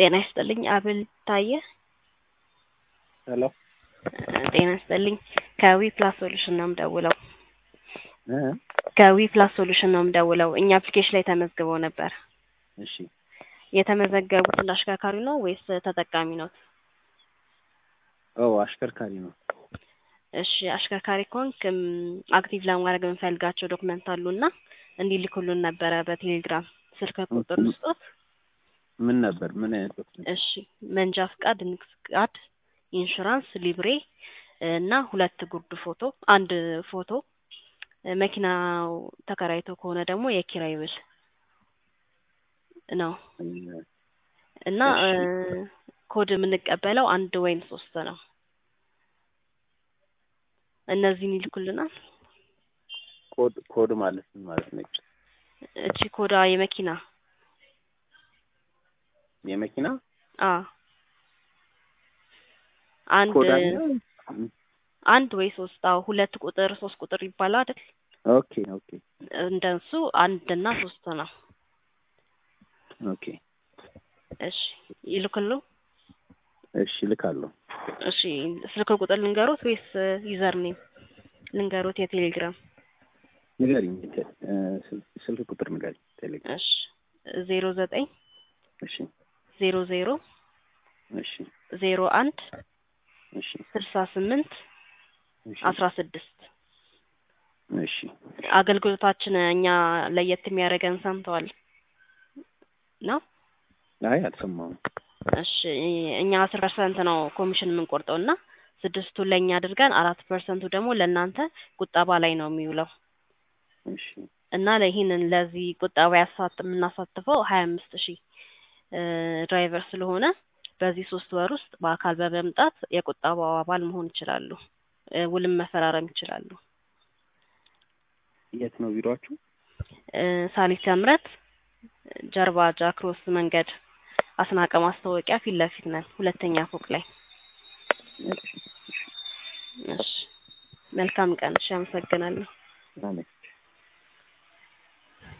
ጤና ይስጥልኝ አብል ታየ። ሄሎ ጤና ይስጥልኝ ከዊ ፕላስ ሶሉሽን ነው የምደውለው። እ ከዊ ፕላስ ሶሉሽን ነው የምደውለው። እኛ አፕሊኬሽን ላይ ተመዝግበው ነበር። እሺ የተመዘገቡት እንደ አሽከርካሪ ነው ወይስ ተጠቃሚ ነው? ኦ አሽከርካሪ ነው። እሺ አሽከርካሪ ከሆንክ እም፣ አክቲቭ ለማድረግ የምንፈልጋቸው ዶክመንት አሉና እንዲልኩልን ነበረ በቴሌግራም ስልክ ቁጥር ውስጦት። ምን ነበር? ምን አይነት ዶክመንት? እሺ መንጃ ፍቃድ፣ ንግድ ፍቃድ፣ ኢንሹራንስ፣ ሊብሬ እና ሁለት ጉርድ ፎቶ፣ አንድ ፎቶ፣ መኪናው ተከራይቶ ከሆነ ደግሞ የኪራይ ውል ነው እና እሺ። እ፣ ኮድ የምንቀበለው አንድ ወይም ሶስት ነው። እነዚህን ይልኩልናል። ኮድ ኮድ ማለት ምን ማለት ነው? እቺ ኮዳ የመኪና የመኪና አ አንድ ኮድ አለ? አንድ ወይ ሶስት አዎ፣ ሁለት ቁጥር ሶስት ቁጥር ይባላል አይደል? ኦኬ ኦኬ እንደሱ አንድ እና ሶስት ነው። ኦኬ እሺ ይልኩሉ። እሺ ልካለሁ። እሺ ስልክ ቁጥር ልንገሩት ወይስ ዩዘር ኔም ልንገሩት? የቴሌግራም ንገሪኝ። ቴ- እ፣ ስል- ስልክ ቁጥር ንገሪኝ። ቴሌግራም እሺ ዜሮ ዘጠኝ እሺ ዜሮ ዜሮ እሺ ዜሮ አንድ እሺ ስልሳ ስምንት እሺ አስራ ስድስት እሺ አገልግሎታችን እኛ ለየት የሚያደርገን ሰምተዋል ነው። አይ አልሰማሁም። እሺ እኛ አስር ፐርሰንት ነው ኮሚሽን የምንቆርጠው እና ስድስቱን ለእኛ አድርገን አራት ፐርሰንቱ ደግሞ ለእናንተ ቁጠባ ላይ ነው የሚውለው እሺ እና ለይህንን ለዚህ ቁጠባ ያሳት የምናሳትፈው ሀያ አምስት ሺህ ድራይቨር ስለሆነ በዚህ ሶስት ወር ውስጥ በአካል በመምጣት የቁጠባው አባል መሆን ይችላሉ። እ፣ ውልም መፈራረም ይችላሉ። የት ነው ቢሮአችሁ? እ፣ ሳሊት ምረት ጀርባ ጃክሮስ መንገድ አስናቀ ማስታወቂያ ፊት ለፊት ነን፣ ሁለተኛ ፎቅ ላይ። እሺ እሺ መልካም ቀን። እሺ አመሰግናለሁ። አሜን።